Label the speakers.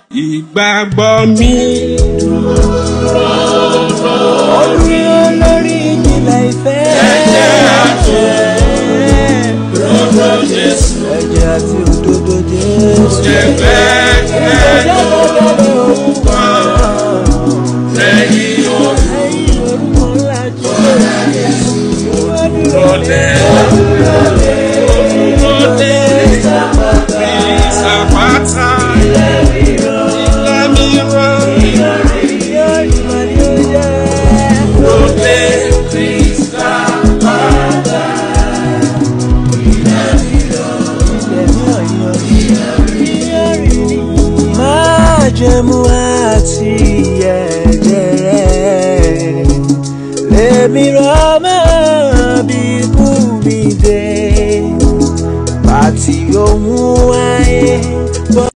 Speaker 1: ìgbàgbọ́ mi.
Speaker 2: Orí olórí ìjìnlẹ̀ ìfẹ́. Ẹ̀jẹ̀ àti
Speaker 1: Lọ́dọ̀ Jésù
Speaker 2: ẹ̀jẹ̀ àti òdodo Jésù.
Speaker 1: jẹ́ bẹ́ẹ̀
Speaker 2: Ẹ̀jẹ̀ bẹ́ẹ̀ orúkọ
Speaker 1: lẹ́yìn orí
Speaker 2: ẹ̀yìn orúkọ ńlá Jésù.
Speaker 1: lọ́dẹ. Lọ́dẹ ìsàpáta ilẹ̀ mìíràn. Lọ́dẹ
Speaker 2: Májẹ̀mú àti ẹ̀jẹ̀ rẹ̀ lèmi rọ́ mọ́ bí kú mi dé. Bàtí ohun ayé